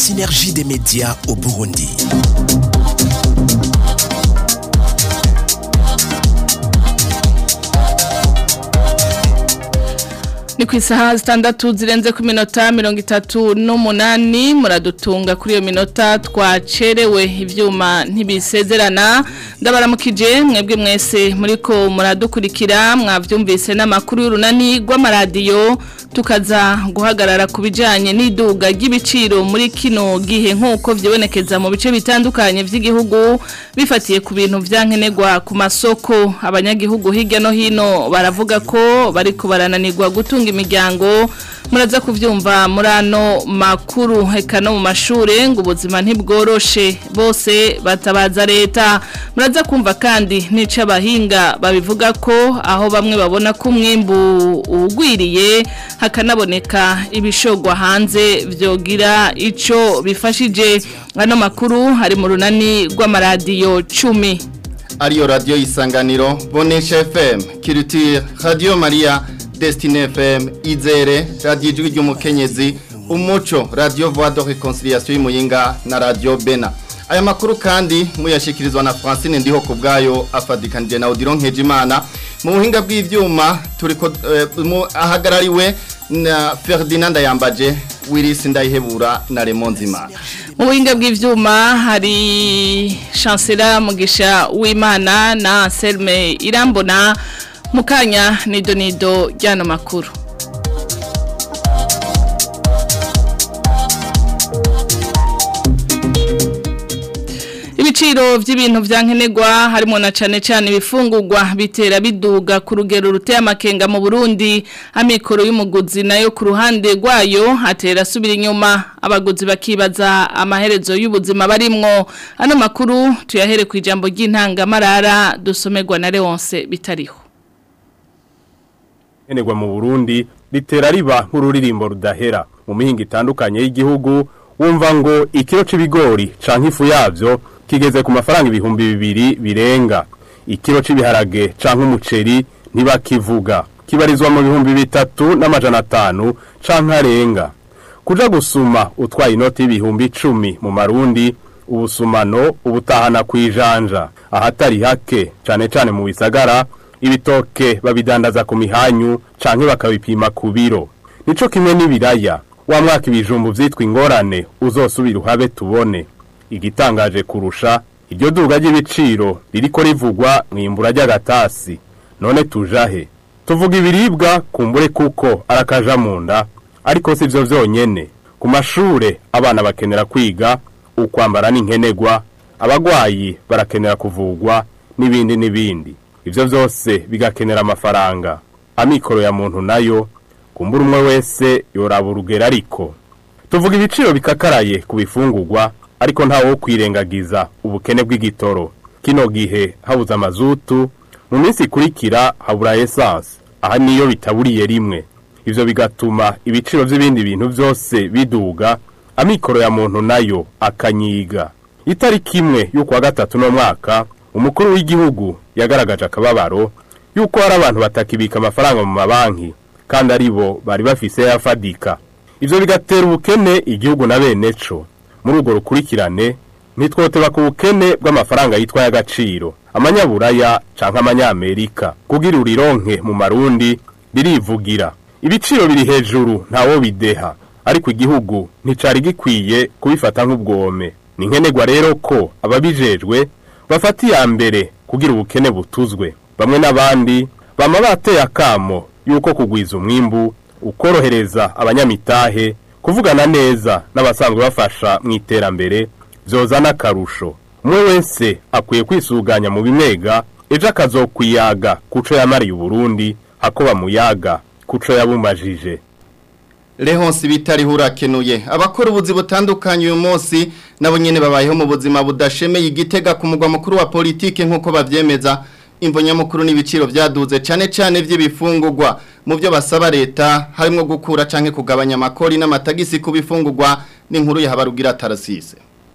synergie des médias au Burundi. ni ku isaha zitandatu zirenze ku minota mirongo itatu n'umunani muradutunga kuri iyo minota twacerewe ibyuma ntibisezerana ndabaramukije mwebwe mwese muriko muradukurikira mwabyumvise n'amakuru y'urunani rw'amaradiyo tukaza guhagarara ku bijyanye n'iduga ry'ibiciro muri kino gihe nk'uko byibonekeza mu bice bitandukanye by'igihugu bifatiye ku bintu byankenerwa ku masoko abanyagihugu hirya no hino baravuga ko bariko barananirwa gutunga imiryango muraza kubyumva muri ano makuru heka no mu mashuri ngo ubuzima ntibworoshe bose batabaza leta muraza kumva kandi nica abahinga babivuga ko aho bamwe babona ko umwimbu ugwiriye hakanaboneka ibishogwa hanze byogira icyo bifashije ano makuru hari mu runani rw'amaradiyo cumi ariyo radiyo y'isanganiro bonesha fm kirutire radiyo mariya Destiny FM, Izere, Radio Ijwi ry'umukenyezi, Umuco, Radio Voix de Reconciliation y'Imuyinga na Radio Bena. Aya makuru kandi muyashikirizwa na Francine ndiho kubgayo afadikanije na Odilon Nkejimana. Mu buhinga bw'ivyuma turiko uh, ahagarariwe na Ferdinand Yambaje, Willis Ndayihebura na Raymond Zimana. Mu buhinga bw'ivyuma hari Chancellor Mugisha Wimana na Anselme Irambona mukanya nido nido ryano makuru ibiciro by'ibintu byankenerwa harimo na cyane cyane ibifungurwa bitera biduga ku rugero ruteye amakenga mu Burundi amikoro y'umuguzi nayo ku ruhande rwayo atera asubira inyuma abaguzi bakibaza amaherezo y'ubuzima barimwo ano makuru tuyahere ku ijambo ry'intangamarara dusomerwa na Leonce bitariho enegwa mu Burundi litera riba nk'ururirimbo rudahera mu mihinga itandukanye y'igihugu wumva ngo ikiro c'ibigori canke ifu yavyo kigeze ku mafaranga ibihumbi bibiri birenga ikiro c'ibiharage canke umuceri ntibakivuga kibarizwa mu bihumbi bitatu n'amajana atanu canke arenga kuja gusuma utwaye inoti y'ibihumbi icumi mu marundi ubusumano ubutahana kwijanja ahatari hake cane cane mu bisagara ibitoke babidandaza ku mihanyu canke bakabipima ku biro nico kimwe n'ibiraya wa mwaka ibijumbu vyitwa ingorane uzosubira uhabe tubone igitangaje kurusha iryo duga ry'ibiciro ririko rivugwa mwimbura ry'agatasi none tujahe tuvuga ibiribwa kumbure kuko arakaja mu nda ariko si vyo vyonyene ku mashure abana bakenera kwiga ukwambara n'inkenegwa abagwayi barakenera kuvugwa n'ibindi n'ibindi ivyo vyose bigakenera amafaranga amikoro ya muntu nayo kumbura umwe wese yoraba urugero ariko tuvuga ibiciro bikakaraye ku bifungurwa ariko ntawo wo kwirengagiza ubukene bw'igitoro kino gihe habuze amazutu mu minsi ikurikira habura essence aha niyo bitaburiye rimwe ivyo bigatuma ibiciro vy'ibindi bintu vyose biduga amikoro ya muntu nayo akanyiga itariki imwe y'ukwa gatatu no mwaka umukuru w'igihugu yagaragaje akababaro yuko hari abantu batakibika amafaranga mu mabanki kandi ari bo bari bafise yafadika ivyo bigatera ubukene igihugu na bene co muri urwo rukurikirane ntitwoteba ku bukene bw'amafaranga yitwa y'agaciro amanyaburaya canke amanyamerika kugira urironke mu marundi birivugira ibiciro biri hejuru ntawo bideha ariko igihugu nticari gikwiye kubifata nk'ubwome ni nkenerwa rero ko ababijejwe bafata iya mbere kugira ubukene butuzwe bamwe n'abandi bama bateye akamo yuko kugwiza umwimbu ukorohereza abanyamitahe kuvugana neza n'abasanzwe bafasha mu iterambere vyozana akarusho umwe wese akwiye kwisuganya mu bimega ejo akazokwiyaga kuco yamariye uburundi hako bamuyaga kuco yabumajije Lehonsi bitari hurakenuye abakora ubuzi butandukanye uyu munsi nabo nyene babayeho mu buzima budashemeye igitega ku mugwa mukuru wa politike nkuko bavyemeza imvo nyamukuru n'ibiciro vyaduze cane cane vy'ibifungurwa mu byo basaba leta harimo gukura canke kugabanya amakori n'amatagisi ku bifungurwa n'inkuru ya Habarugira Tarasise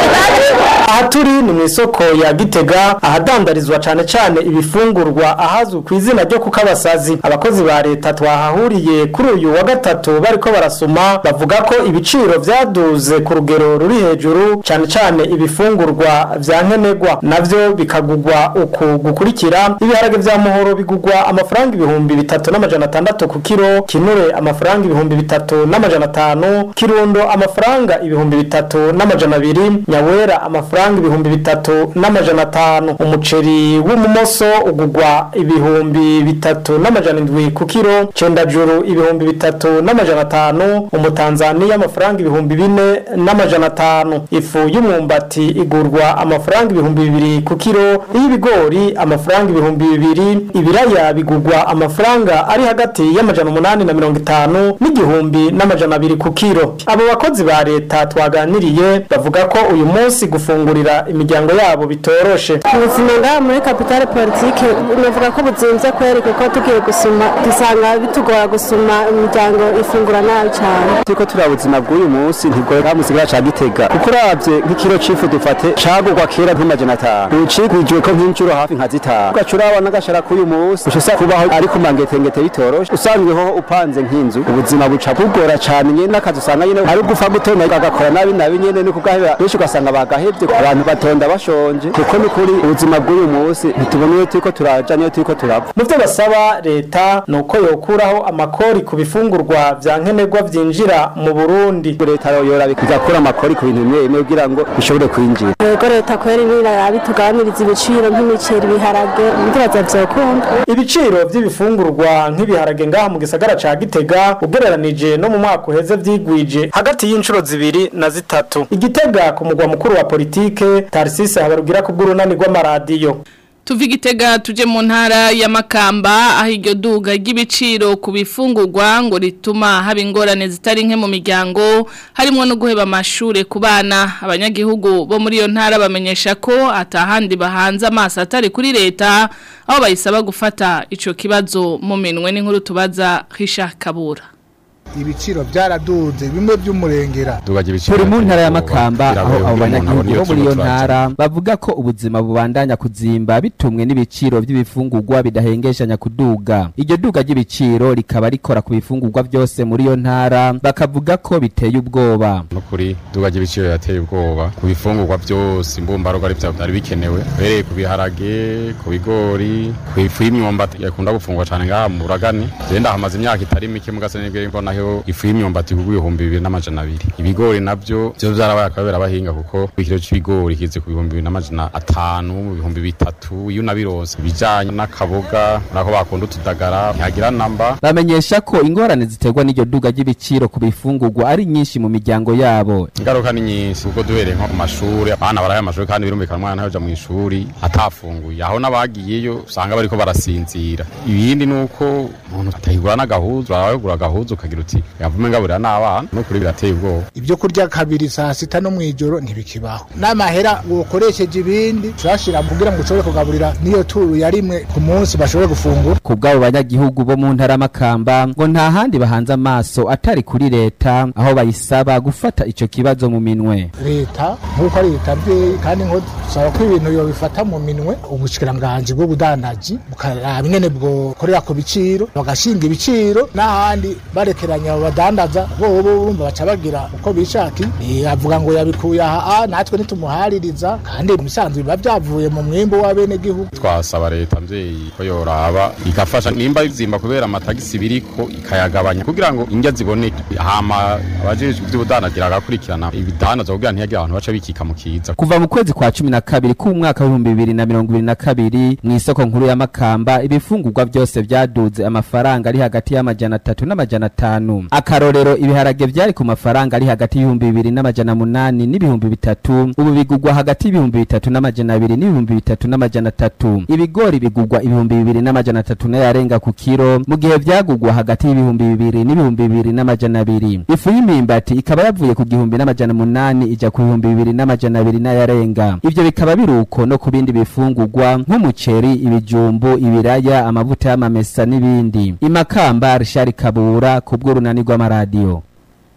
aha turi ni mu isoko ya gitega ahadandarizwa cane cane ibifungurwa ahazwi ku izina ryo kukabasazi abakozi ba leta twahahuriye kuri uyu wa gatatu bariko barasoma bavuga ko ibiciro vyaduze ku rugero ruri hejuru cane cane ibifungurwa vya nkenerwa navyo bikagugwa uku gukurikira ibiharage vya muhoro bigugwa amafaranga ibihumbi bitatu n'amajana atandatu ku kiro kinure amafaranga ibihumbi bitatu n'amajana atanu kirundo amafaranga ibihumbi bitatu n'amajana abiri nyawera amafaranga ibihumbi bitatu n'amajana atanu umuceri w'umumoso ugugwa ibihumbi bitatu n'amajana indwi ku kiro cendajuru ibihumbi bitatu n'amajana atanu umutanzaniya amafaranga ibihumbi bine n'amajana atanu ifu y'umwumbati igurwa amafaranga ibihumbi bibiri ku kiro iy'ibigori amafaranga ibihumbi bibiri ibiraya bigurwa amafaranga ari hagati y'amajana umunani na mirongo itanu n'igihumbi n'amajana abiri ku kiro abo bakozi ba leta twaganiriye bavuga ko uyu munsi gufungurira imiryango yabo bitoroshe ubuzima ngaha muri kapitale politike navuga ko buzinze kweri kuko tugiye gusuma dusanga bitugora gusuma imiryango ifungura nabi cyane turiko turiya buzima bw'uyu munsi ntibwora mu sigara ca gitega kuko uravye nk'ikiro c'ifu dufate cagurwa kera nk'amajana atanu ubu cigwijwe ko nk'incuro hafi nka zitanu ugaca uraba n'agashara k'uyu munsi uca usanga kubaho ari ku mangetengete bitoroshe usanzweho upanze nk'inzu ubuzima buca bugora cane nyene n'akazi usanga nyene ari ugupfa gutonda agakora nabi nabi nyene no kugaheba benshi ugasanga bagahevye abantu batonda bashonje kuko ni kuri ubuzima bw'uyu munsi ntitubona iyo turiko turaja niyo turiko turava mu byo basaba leta ni uko yokuraho amakori ku bifungurwa vya nkenerwa vyinjira mu burundi leta yora igakura amakori ku bintu bimwe bimwe kugira ngo bishobore kwinjira yego leta kweri nirarabi tugabaniriza ibiciro nk'imiceri ibiharage ndibaza vyokunda ibiciro vy'ibifungurwa nk'ibiharage ngaha mu gisagara ca gitega ugereranije no mu mwaka uheze vyigwije hagati y'inshuro zibiri na zitatu igitega ku mugwa mukuru wa politike tarisise habarugira ku bw'urunani rw'amaradiyo Tuvi gitega tuje mu ntara ya Makamba aho iryo duga ry'ibiciro ku bifungurwa ngo rituma haba ingorane zitari nke mu miryango harimo no guheba amashure ku bana abanyagihugu bo muri iyo ntara bamenyesha ko atahandi bahanze amaso atari kuri leta aho bayisaba gufata ico kibazo mu minwe n'inkuru tubaza Richard Kabura ibiciro byaraduze bimwe by'umurengera turi mu ntara ya makamba aho abo banyagihugu bo muri iyo ntara bavuga ko ubuzima bubandanya kuzimba bitumwe n'ibiciro by'ibifungurwa bidahengeshanya kuduga iryo duga ry'ibiciro rikaba rikora ku bifungurwa byose muri iyo ntara bakavuga ko biteye ubwoba nukuri duga ry'ibiciro yateye ubwoba ku bifungurwa byose imbumbarugo ari byari bikenewe uhereye ku biharage ku bigori ku ifu y'imyumbati yakunda gufungwa cyane ngaha mu buragani genda hamaze imyaka itari mike mugase nibwo mbona nayo ifu y'imyumbati kugwa ibihumbi bibiri n'amajana abiri ibigori nabyo byo byarabaye akabera abahinga kuko ikiro c'ibigori kize ku bihumbi bibiri n'amajana atanu mu bihumbi bitatu iyo unabironse ibijanye n'akaboga nako bakunda utudagara ntihagira namba bamenyesha ko ingorane ziterwa n'iryo duga ry'ibiciro ku bifungurwa ari nyinshi mu miryango yabo ingaruka ni nyinshi kuko duhereye nko ku mashuri abana baraye amashuri kandi birumvikana umwana ntayoja mu ishuri atafunguye aho n'abagiyeyo usanga bariko barasinzira ibindi ni uko umuntu atahigura n'agahuzu arabagura agahuzu ukagira uti yavume ngaburira n'abana no kuri birateye ubwoba ibyo kurya kabiri saa sita no mw'ijoro ntibikibaho n'amahera wokoresheje ibindi turashira kugira ngo ushobore kugaburira niyo turu ya rimwe ku munsi bashobore gufungura ku bw'abo banyagihugu bo mu ntara makamba ngo nta handi bahanze amaso atari kuri leta aho bayisaba gufata ico kibazo mu minwe leta nk'uko ari leta mvyeyi kandi nko dusaba ko ibintu yobifata mu minwe ubushikiranganji bw'ubudandaji bukaraba ingene bwokorera ku biciro bagashinga ibiciro n'ahandi barekeranya abo badandaza bobo urumva baca bagira uko bishaki avuga ngo yabikuye aha natwe nitumuhaririza kandi musanzwe biba byavuye mu mwimbo w'abenegihugu twasaba leta mvyeyi ko yoraba igafasha nimba bizimba kubera amatagisi biriko ikayagabanya kugira ngo indya ziboneke hama abajejwe ivy'ubudandagira agakurikirana ibidandaza kugira ntihagire abantu baca bikika mu kiza kuva mu kwezi kwa cumi na kabiri k'umwaka w'ibihumbi bibiri na mirongo ibiri na kabiri mw'isoko nkuru ya makamba ibifungurwa byose vyaduze amafaranga ari hagati y'amajana atatu n'amajana atanu akarorero ibiharage vyari ku mafaranga ari hagati y'ibihumbi bibiri n'amajana munani n'ibihumbi bitatu ubu bigugwa hagati y'ibihumbi bitatu n'amajana abiri n'ibihumbi bitatu n'amajana atatu ibigori bigugwa ibihumbi bibiri n'amajana atatu n'ayarenga ku kiro mu gihe vyagugwa hagati y'ibihumbi bibiri n'ibihumbi bibiri n'amajana abiri ifu y'imimbati ikaba yavuye ku gihumbi n'amajana munani ija ku bihumbi bibiri n'amajana abiri n'ayarenga ivyo bikaba biri uko no ku bindi bifungurwa nk'umuceri ibijumbu ibiraya amavuta y'amamesa n'ibindi imakamba rishari kabura ku bw'urunani rw'amaradiyo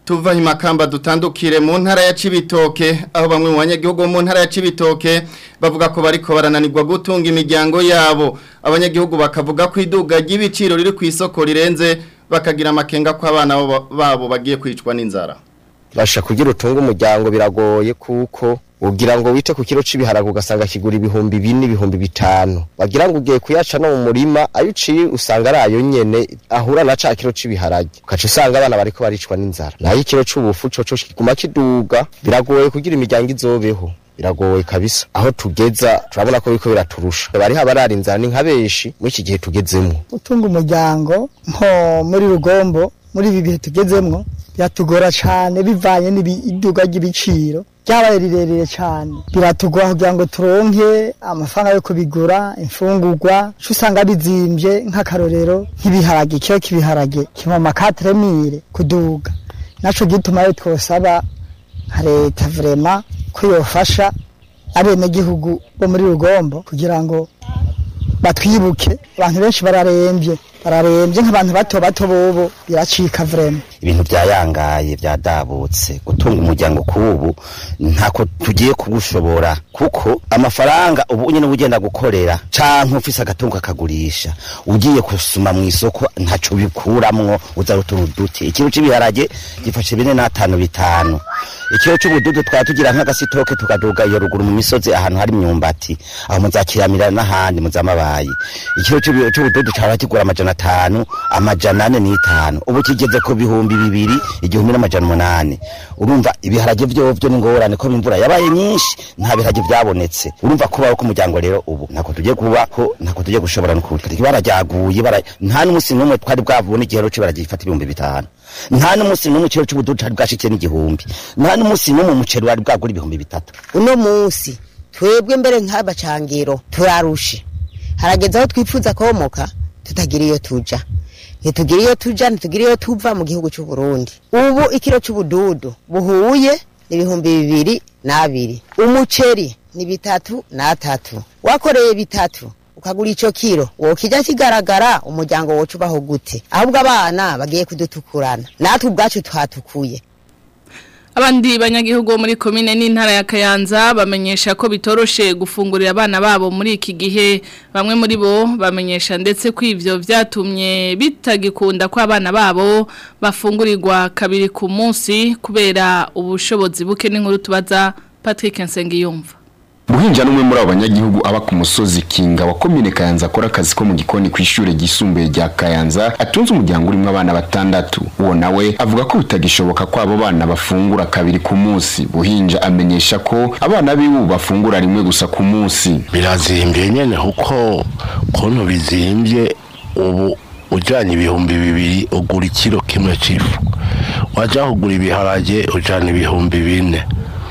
tuva himakamba dutandukire mu ntara ya Cibitoke aho bamwe mu banyagihugu mu ntara ya Cibitoke bavuga ko bariko barananirwa gutunga imiryango yabo abanyagihugu bakavuga ko iduga ry'ibiciro riri ku isoko rirenze bakagira amakenga ko abana babo bagiye kwicwa n'inzara basha kugira utunga umuryango biragoye kuko ugira ngo wite ku kiro c'ibiharaga ugasanga kigura ibihumbi bine ibihumbi bitanu wagira ngo ugiye kuyaca no mu murima ayo uciye usanga ari ayo nyene ahura na ca kiro c'ibiharage ukaca usanga abana bariko baricwa n'inzara nayo ikiro c'ubufu coco kiguma kiduga biragoye kugira imiryango izobeho biragoye kabisa aho tugeza turabona ko biriko biraturusha bariho abarara inzara ni nka benshi muri iki gihe tugezemwo gutunga umuryango nko muri rugombo muri ibi bihe tugezemwo biratugora cane bivanye n'iduga ry'ibiciro ryabaye rirerire cyane biratugora kugira ngo turonke amafaranga yo kubigura imfungurwa cyo usanga bizimbye nk'akarorero nk'ibiharage ikiro k'ibiharage kiba makatremire kuduga naco gituma yo twosaba nka leta vrema ko yofasha abenegihugu bo muri rugombo kugira ngo batwibuke abantu benshi bararembye bararembye nk'abantu bato bato bobo biracika vrema ibintu byayangaye byadabutse gutunga umuryango kubu ntako tugiye kugushobora kuko amafaranga ubu nyene ugenda gukorera canke ufise agatungo akagurisha ugiye kusuma mu isoko ntaco bikuramwo uza uturuduti ikiro c'ibiharage gifashe bine n'atanu bitanu ikiro c'ubududu twaba tugira nk'agasitoke tukaduga iyo ruguru mu misozi ahantu hari imyumbati aho muzakiramira n'ahandi muzamabayi ikiro c'ubududu caba kigura amajana atanu amajana ane n'itanu ubu kigeze ku bihumbi bibiri igihumbi n'amajana umunani urumva ibiharage vyovyo ni ngorane ko imvura yabaye nyinshi nta biharage vyabonetse urumva kubaho k'umuryango rero ubu ntako tugiye kubaho ntako tugiye gushobora n'ukuri ibara ryaguye nta n'umusi n'umwe twari bwabone igihero c'ibara gifata ibihumbi bitanu nta n'umusi n'umwe ikiro c'ubududu cari bwashikiye n'igihumbi nta n'umusi n'umwe umuceri wari bwagura ibihumbi bitatu uno musi twebwe mbere nk'abacangiro turarushe harageze aho twifuza komoka tutagira iyo tuja ntitugira iyo tuja ntitugira iyo tuva mu gihugu cy'u Burundi ubu ikiro cy'ubududu buhuye n'ibihumbi bibiri n'abiri umuceri ni bitatu n'atatu wakoreye bitatu ukagura ico kiro wokija kigaragara umuryango woca ubaho gute ahubwo abana bagiye kudutukurana natwe ubwacu twatukuye Abandi banyagihugu bo muri komine n'intara ya Kayanza bamenyesha ko bitoroshe gufungurira abana babo muri iki gihe bamwe muri bo bamenyesha ndetse ko ivyo vyatumye bitagikunda ko abana babo bafungurirwa kabiri ku munsi kubera ubushobozi buke n'inkuru tubaza Patrick Nsengiyumva Buhinja numwe muri abo banyagihugu aba ku musozi Kinga wa komine Kayanza akora akazi ko mu gikoni ku ishure gisumbuye rya Kayanza atunze umuryango urimo abana batandatu uwo nawe avuga ko bitagishoboka ko abo bana bafungura kabiri ku munsi Buhinja amenyesha ko abana biwe bafungura rimwe gusa ku munsi birazimbye nyene kuko kontu bizimbye ubu ujanye ibihumbi bibiri ugura ikiro kimwe c'ifu waja kugura ibiharage ujana ibihumbi bine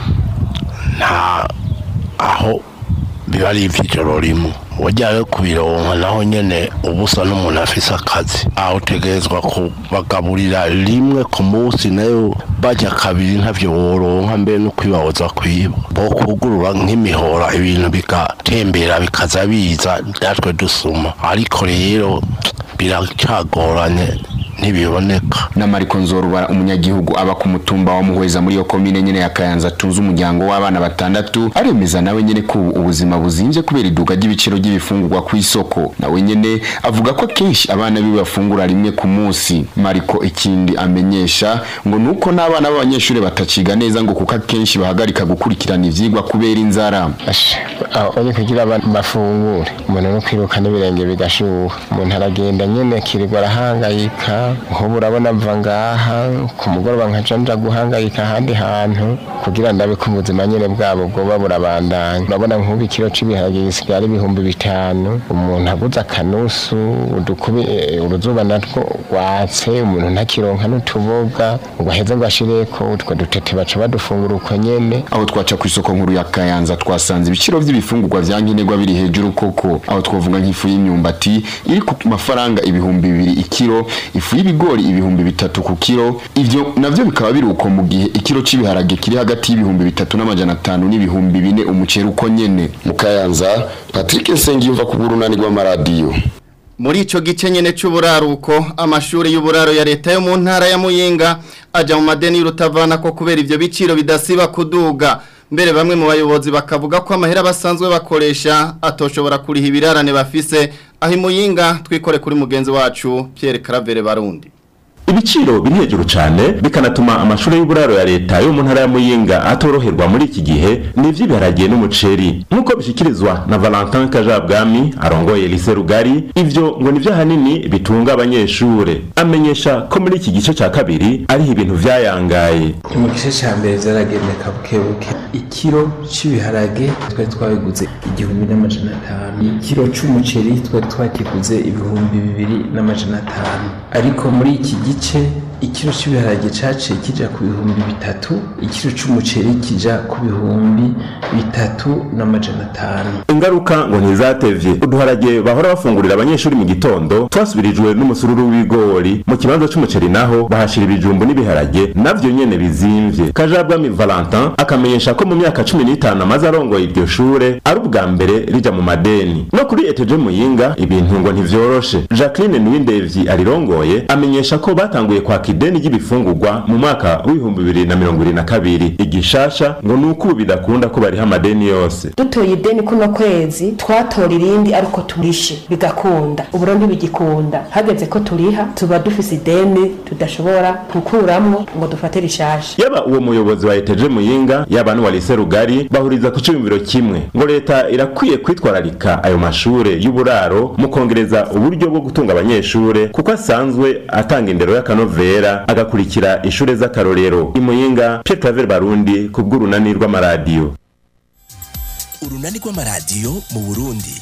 nta aho biba ari iby'ijoro rimwe wajyawe kubironka naho nyene ubusa n'umuntu afise akazi aho utegerezwa kubagaburira rimwe ku munsi nayo bajya kabiri ntavyo woronka mbere no kwibahoza kwiba bo kugurura nk'imihora ibintu bigatembera bikaza biza natwe dusuma ariko rero biracagoranye ntibiboneka na Mariko Nzorubara umunyagihugu aba ku mutumba wa Muhweza muri yo komine nyene ya Kayanza tuzi umuryango w'abana batandatu aremeza nawe nyene ko ubuzima buzimvye kubera iduka ry'ibiciro ry'ibifungurwa ku isoko nawe nyene avuga ko kenshi abana biwe bafungura rimwe ku munsi Mariko ikindi amenyesha ngo nuko n'abana b'abanyeshuri bataciga neza ngo kuko kenshi bahagarika gukurikirana ivyigwa kubera inzara aho kugira abantu bafungure umuntu no kwiruka n'ibirenge bigashuha umuntu aragenda nyene kirirwa arahangayika nk'ubu urabona mva ngaha ku mugoroba nkaca nja guhangayika ahandi hantu kugira ndabe ko ubuzima nyene bwabo bwoba burabandanya urabona nk'ubu ikiro c'ibiharage gisigaye ari ibihumbi bitanu umuntu aguze akanusu udukubi uruzuba natwo rwatse umuntu ntakironka n'utuboga ngo aheze ngo ashireko utwo dutete baca badufungura uko nyene aho twaca ku isoko nkuru ya Kayanza twasanze ibiciro by'ibifungurwa vya nkenerwa biri hejuru koko aho twovuga nk'ifu y'imyumbati iri ku mafaranga ibihumbi bibiri ikiro ifu y'ibigori ibihumbi bitatu ku kiro ivyo navyo bikaba biri uko mu gihe ikiro c'ibiharage kiri hagati y'ibihumbi bitatu n'amajana atanu n'ibihumbi bine umuceri uko nyene mu Kayanza Patrick Nsengiyumva ku burunani rw'amaradiyo muri ico gice nyene c'uburaruko amashuri y'uburaro ya leta yo mu ntara ya Muyinga aja mu madeni y'urutavana ko kubera ivyo biciro bidasiba kuduga mbere bamwe mu bayobozi bakavuga ko amahera basanzwe bakoresha atoshobora kuriha ibirarane bafise aho imuyinga twikore kuri mugenzi wacu Pierre Caravere Barundi ibiciro biri hejuru cyane bikanatuma amashuri y'uburaro ya leta yo mu ntara ya muyinga atoroherwa muri iki gihe ni iby'ibiharage n'umuceri nk'uko bishyikirizwa na valentin kajabwami arongoye lise rugari ibyo ngo ni byo ahanini bitunga abanyeshuri amenyesha ko muri iki gice cya kabiri ariho ibintu byayangaye mu gice cya mbere byaragendeka buke buke ikiro cy'ibiharage twari twabiguze igihumbi n'amajana atanu ikiro cy'umuceri twari twakiguze ibihumbi bibiri n'amajana atanu ariko muri iki gice gice ikiro cy'ibiharage caciye kija ku bihumbi bitatu ikiro c'umuceri kija ku bihumbi bitatu n'amajana atanu ingaruka ngo ntizatevye uduharage bahora bafungurira abanyeshuri mu gitondo twasubirijwe n'umusururu w'ibigori mu kibanza c'umuceri naho bahashira ibijumbu n'ibiharage navyo nyene bizimvye kajabwami valentin akamenyesha ko mu myaka cumi n'itanu amaze arongoye iryo shure ari ubwa mbere rija mu madeni no kuri eteje muyinga ibintu ngo ntivyoroshe jacqueline niwindevyi arirongoye amenyesha ko batanguye kwaka ideni ry'ibifungurwa mu mwaka w'ibihumbi bibiri na mirongo ibiri na kabiri igishasha ngo ni uko ubu bidakunda ko bariha amadeni yose dutoye ideni kuno kwezi twatora irindi ariko turishe bigakunda ubu rero ntibigikunda hageze ko turiha tuba dufise ideni tudashobora gukuramwo ngo dufate rishasha yaba uwo muyobozi wa eteje muyinga yaba n'uwa lise rugari bahuriza ku ciyumviro kimwe ngo leta irakwiye kwitwararika ayo mashure y'uburaro mu kongereza uburyo bwo gutunga abanyeshure kuko asanzwe atanga indero y'akanovera agakurikira ishure z'akarorero imuyinga Pierre Claver Barundi ku bw'urunani rw'amaradiyo urunani rw'amaradiyo mu Burundi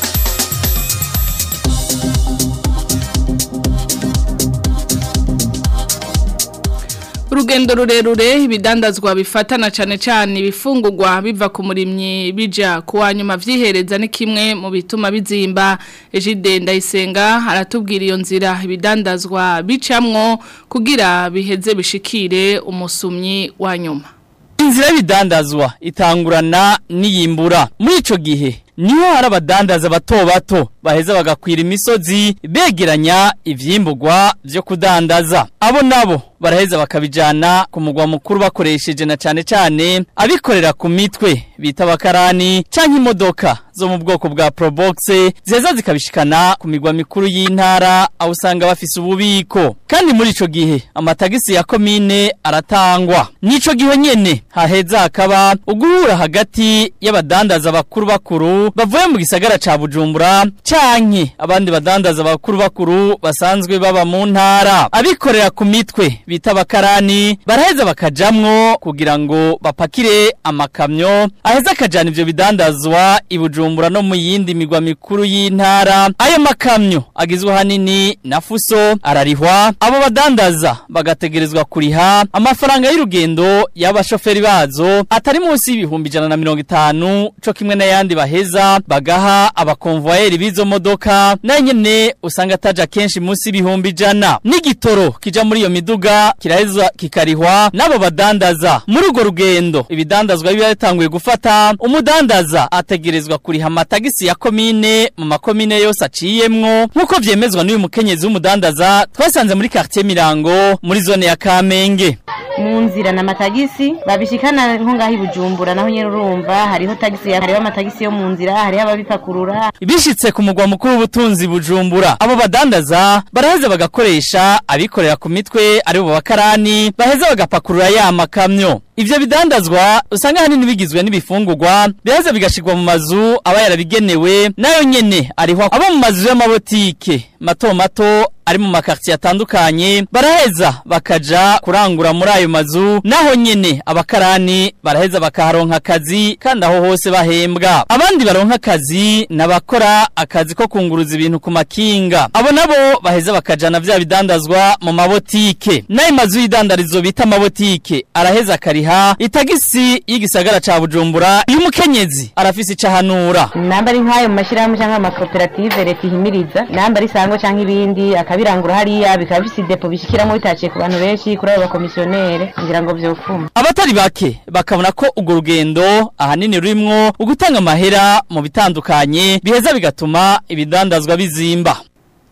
urugendo rurerure ibidandazwa bifatana cyane cyane ibifungurwa biva ku murimyi bija kuwa nyuma vyihereza ni kimwe mu bituma bizimba Ejide Ndayisenga aratubwira iyo nzira ibidandazwa bicamwo kugira biheze bishikire umusumyi wa nyuma inzira y'ibidandazwa itangurana n'iyimbura muri ico gihe niho hari abadandaza bato bato baheza bagakwira imisozi begeranya ivyimburwa vyo kudandaza abo nabo baraheza bakabijana ku mugwa mukuru bakoresheje na cane cane abikorera ku mitwe bita abakarani canke imodoka zo mu bwoko bwa Probox zeza zikabishikana ku migwa mikuru y'intara aho usanga bafise ububiko kandi muri ico gihe amatagisi ya komine aratangwa nico gihe nyene haheza hakaba uguhura hagati y'abadandaza bakuru bakuru bavuye mu gisagara ca Bujumbura canke abandi badandaza bakuru bakuru basanzwe baba mu ntara abikorera ku mitwe bita abakarani baraheza bakajamwo kugira ngo bapakire amakamyo aheza akajana ivyo bidandazwa i Bujumbura no mu yindi migwa mikuru y'intara ayo makamyo agizwe hanini na fuso ararihwa abo badandaza bagategerezwa kuriha amafaranga y'urugendo y'abashoferi bazo atari munsi y'ibihumbi ijana na mirongo itanu co kimwe n'ayandi baheza bagaha abakonvoyeri b'izo modoka nayo nyene usanga ataja kenshi munsi y'ibihumbi ijana n'igitoro kija muri iyo miduga kiraheza kikarihwa n'abo badandaza muri urwo rugendo ibidandazwa biba yatanguye gufata umudandaza ategerezwa kuriha amatagisi ya komine mu makomine yose aciyemwo nk'uko vyemezwa n'uyu mukenyezi w'umudandaza twasanze muri quartier Mirango muri zone ya Kamenge mu nzira na matagisi babishikana nko ngaho ibujumbura naho nyene urumva hariho tagisi hariho amatagisi yo mu nzira hariho ababipakurura bishitse ku mugwa mukuru w'ubutunzi bujumbura abo badandaza baraheza bagakoresha abikorera ku mitwe ari bo bakarani baheza bagapakurura ya makamyo ivyo bidandazwa usanga hanini bigizwe n'ibifungurwa biheza bigashirwa mu mazu aba yarabigenewe nayo nyene ariho abo mu mazu y'amabotike mato mato ari mu makartier atandukanye baraheza bakaja kurangura muri ayo mazu naho nyene abakarani baraheza bakaharonka akazi kandi aho hose bahembwa abandi baronka akazi nabakora akazi ko kunguruza ibintu ku makinga abo nabo baheza bakajana vya bidandazwa mu mabotike nayo mazu y'idandarizo bita amabotike araheza akariha itagisi y'igisagara ca Bujumbura iyo umukenyezi arafise icahanura namba ari nk'ayo mu mashyirahamwe cyangwa amakoperative leta ihimiriza namba ari sangwa cyangwa ibindi akabirangura hariya bikaba bifise depo bishikiramo bitaciye ku bantu benshi kuri abo bakomisiyonere kugira ngo vyofuma abatari bake bakabona ko urwo rugendo ahanini rurimwo ugutanga amahera mu bitandukanye biheza bigatuma ibidandazwa bizimba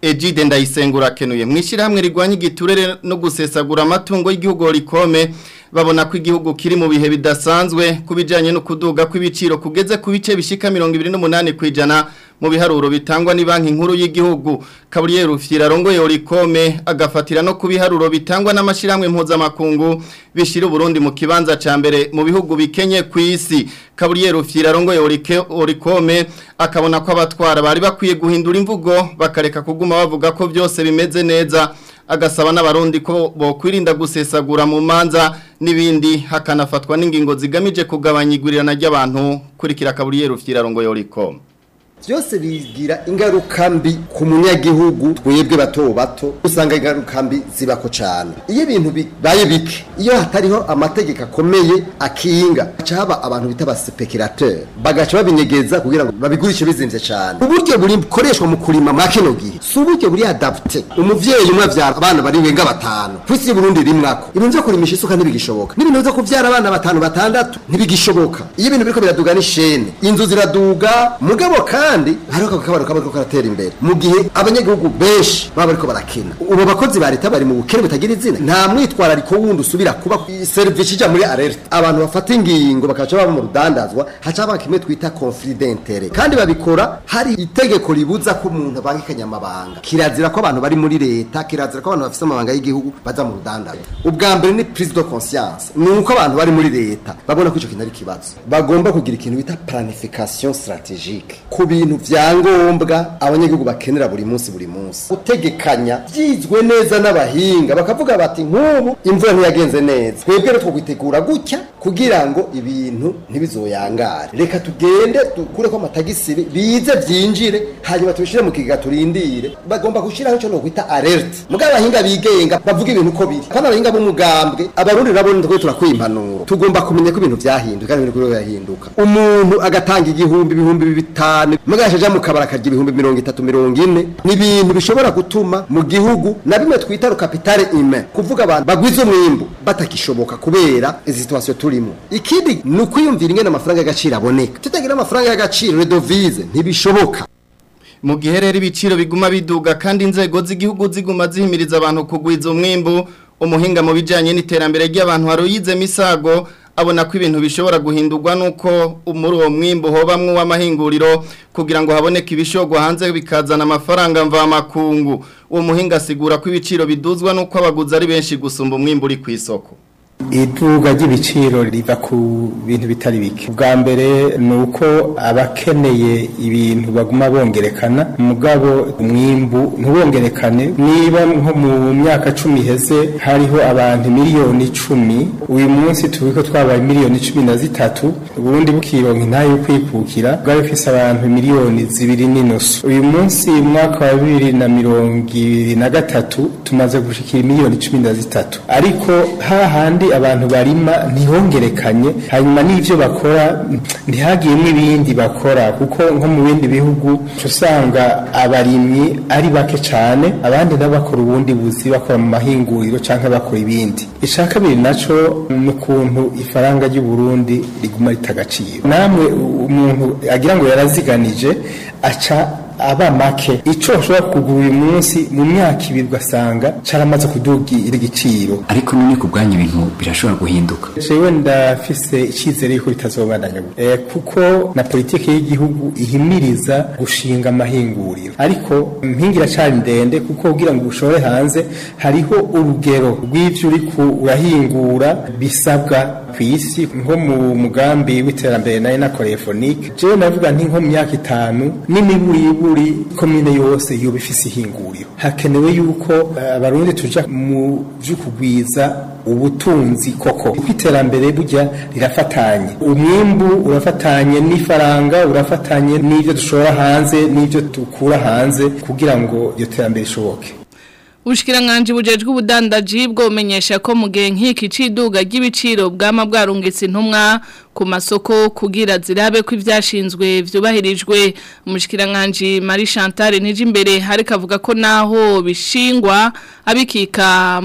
Ejide ndayisengura kenuye mwishirahamwe rigwanya igiturere no gusesagura amatungo y'igihugu rikome babona ko igihugu kiri mu bihe bidasanzwe kubijanye no kuduga kw'ibiciro kugeze ku bice bishika 28 kwijana mu biharuro bitangwa ni banki nkuru y'igihugu Gabriel Rufyira rongoye orikome agafatira no ku biharuro bitangwa n'amashiramwe mpuzamakungu bishira Burundi mu kibanza ca mbere mu bihugu bikenye ku isi Gabriel Rufyira rongoye orikome akabona ko abatwara bari bakwiye guhindura imvugo bakareka kuguma bavuga ko byose bimeze neza agasaba n'abarundi ko bokwirinda gusesagura mu manza n'ibindi hakanafatwa n'ingingo zigamije kugabanya igurirana ry'abantu kurikira Gabriel Rufyira rongoye orikome byose bigira ingaruka mbi ku munyagihugu twebwe bato bato usanga ingaruka mbi zibako cyane iyo ibintu bibaye bike iyo hatariho amategeko akomeye akinga haca haba abantu bita abaspekirateur bagaca babinyegeza kugira ngo babigurishe bizimvye cyane uburyo buri bukoreshwa mu kurima mwa kino gihe si uburyo buri adapte umuvyeyi umwe avyara abana bari wenga batanu kwisi y'uburundi rimwako ibintu vyo kurimisha isuka ntibigishoboka n'ibintu vyo kuvyara abana batanu batandatu ntibigishoboka iyo ibintu biriko biraduga n'ishene inzu ziraduga mugabo kandi kandi hariho akabaro kaba karatera imbere mu gihe abanyagihugu benshi baba bariko barakina ubu bakozi ba leta bari mu bukene butagira izina nta mwitwarariko wundi usubira kuba service ija muri alert abantu bafata ingingo bakaca baba mu rudandazwa haca haba kimwe twita conflit d'intérêt kandi babikora hari itegeko ribuza ko umuntu abangikanya amabanga kirazira ko abantu bari muri leta kirazira ko abantu bafite amabanga y'igihugu baza mu rudandazwa ubwa mbere ni prise de conscience ni uko abantu bari muri leta babona ko ico kintu ari ikibazo bagomba kugira ikintu bita planification stratégique ku bintu vyangombwa abanyagihugu bakenera buri munsi buri munsi gutegekanya byizwe neza n'abahinga bakavuga bati nk'ubu imvura ntiyagenze neza twebwe rero twokwitegura gutya kugira ngo ibintu ntibizoyangare reka tugende dukure ko amatagisi bize byinjire hanyuma tubishire mu kigega turindire bagomba gushiraho ico nokwita alert mugabo abahinga bigenga bavuga ibintu uko biri kandi abahinga b'umugambwe abarundi nabo nitwe turakwiye impanuro tugomba kumenya ko ibintu vyahinduka kandi ibintu birahinduka umuntu agatanga igihumbi ibihumbi bitanu mugasha aja mu kabara akarya ibihumbi mirongo itatu mirongo ine ni ibintu bishobora gutuma mu gihugu na bimwe twita rukapitale ime kuvuga abantu bagwiza umwimbu batakishoboka kubera izi situation turimo ikindi ni ukwiyumvira ingene amafaranga y'agaciro aboneka tutagira amafaranga y'agaciro redovize ntibishoboka mu gihe rero ibiciro biguma biduga kandi inzego z'igihugu ziguma zihimiriza abantu kugwiza umwimbu umuhinga mu bijyanye n'iterambere ry'abantu haruyize misago abona ko ibintu bishobora guhindurwa nuko muri uwo mwimbo hobamwe w'amahinguriro kugira ngo haboneke ibishogwa hanze bikazana amafaranga mvamakungu uwo muhinga asigura ko ibiciro biduzwa nuko abaguzi ari benshi gusumba umwimbo uri ku isoko iduga ry'ibiciro riva ku bintu bitari bike ubwa mbere ni uko abakeneye ibintu baguma bongerekana mugabo umwimbu ntubongerekane niba nko mu myaka cumi iheze hariho abantu miliyoni icumi uyu munsi turi ko twabaye miliyoni cumi na zitatu ubundi bukironka intayo yo kwikukira bwari bufise abantu miliyoni zibiri n'inusu uyu munsi mu mwaka wa bibiri na mirongo ibiri na gatatu tumaze gushikira miliyoni cumi na zitatu ariko hahandi abantu barima ntihongerekanye hanyuma n'ivyo bakora ntihagiyemwo ibindi bakora kuko nko mu bindi bihugu usanga abarimyi ari bake cane abandi nabo bakora ubundi buzi bakora mu mahinguriro canke bakora ibindi ica kabiri naco ni ukuntu ifaranga ry'u Burundi riguma ritagaciro namwe umuntu agira ngo yaraziganije aca aba make ico ushobora kugura uyu munsi mu myaka ibiri ugasanga caramaze kudugira igiciro ariko none ku bwanyu ibintu birashobora guhinduka jewe ndafise icyizere yuko bitazobandanya eh, kuko na politiki y'igihugu ihimiriza gushinga amahinguriro ariko mpingira cari ndende kuko kugira ngo ushore hanze hariho urugero rw'ivyo uriko urahingura bisabwa ku isi nko mu mugambi w'iterambere nayo nakoreye fonike jewe navuga nti nko mu myaka itanu n'imiburiburi komine yose yoba ifise ihinguriro hakenewe yuko abarundi uh, tuja mu vy'ukugwiza ubutunzi koko kuko iterambere burya rirafatanye umwimbu urafatanye n'ifaranga urafatanye n'ivyo dushora hanze n'ivyo dukura hanze kugira ngo iyo terambere ishoboke Ubushikiranganje bujejwe ubudandaji bwo umenyesha ko mu gihe nk'iki ciduga ry'ibiciro bwama bwarungitse intumwa ku masoko kugira zirabe ko ivyashinzwe vyubahirijwe umushikiranganje Marie Chantal nije imbere hari kavuga ko naho bishingwa abikika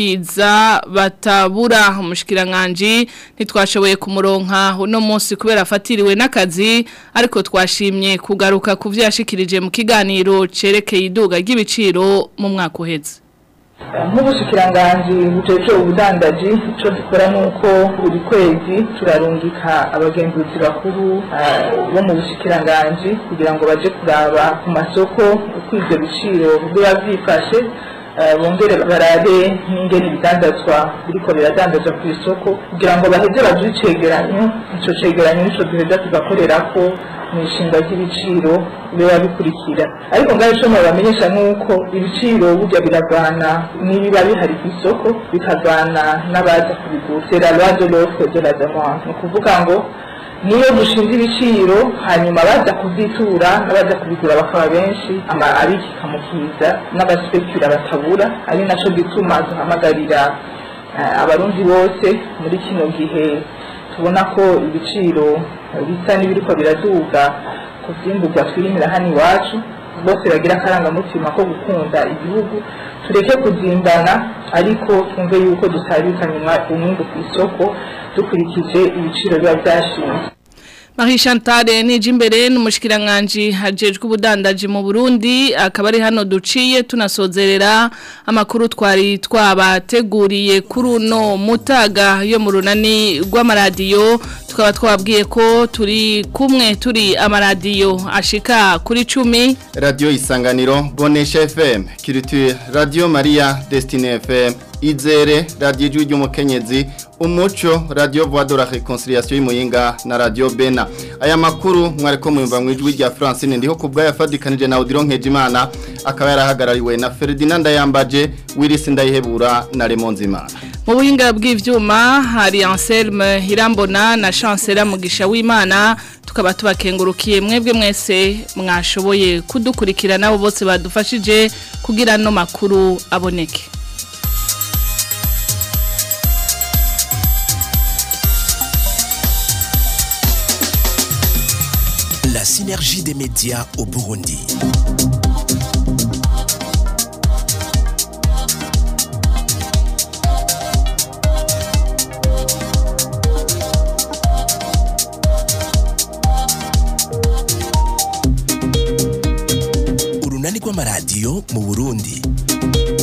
mukiza batabura umushikiranganje ntitwashoboye kumuronka uno munsi kubera afatiriwe n'akazi ariko twashimye kugaruka ku byo yashikirije mu kiganiro cerekeye iduga ry'ibiciro mu mwaka uheze nk'ubushikiranganji bujejwe ubudandaji icyo dukora ni uko buri kwezi turarungika abagenzuzi bakuru bo mu bushikiranganji kugira ngo baje kuraba ku masoko uko ibyo biciro biba byifashe bongere barabe n'ingene ibidandazwa biriko biradandazwa ku isoko kugira ngo baheze baduhe icegeranyo ico cegeranyo nico duheza tugakorera ko mu ishinga ry'ibiciro biba bikurikira ariko ngaho ico bamenyesha nuko ibiciro burya biravana n'ibiba bihari ku isoko bikavana n'abaza kubigura c'est la loi de l'offre de la demande ni ukuvuga ngo niyo dushinze ibiciro hanyuma baza kuzitura n'abaza kubigura bakaba benshi abikika mu kiza n'abaspekura batabura ari naco gituma duhamagarira abarundi bose muri kino gihe tubona ko ibiciro bisa n'ibiriko biraduga ku vyimburwa twirimira hano iwacu bose bagira akarangamutima ko gukunda igihugu tureke kuzimbana ariko twumve yuko dusabikanye umwimbu ku isoko dukurikije ibiciro biba byashinzwe Marie Chantal nije imbere n'umushikiranganje hajejwe ubudandaji mu Burundi akaba ari hano duciye tunasozerera amakuru twari twabateguriye kuri uno mutaga yo mu runani rw'amaradiyo tukaba twabwiye ko turi kumwe turi amaradiyo ashika kuri cumi Radio Isanganiro Bonesha FM Culture Radio Maria Destiny FM Izere Radio Ijwi ry'umukenyezi Umuco Radio Voix de la Réconciliation y'Imuyinga na Radio Bena aya makuru mwariko mwumva mu ijwi rya Francine ndiho kubwa yafadikanije na Odilon Nkejimana akaba yarahagarariwe na Ferdinand Yambaje Willis Ndayihebura na Lemonzimana mu buhinga bw'ivyuma hari Anselme Hirambona na Chancellor Mugisha w'Imana tukaba tubakengurukiye mwebwe mwese mwashoboye kudukurikira nabo bose badufashije kugira no makuru aboneke La synergie des médias au Burundi. Urunani rw'amaradiyo mu Burundi.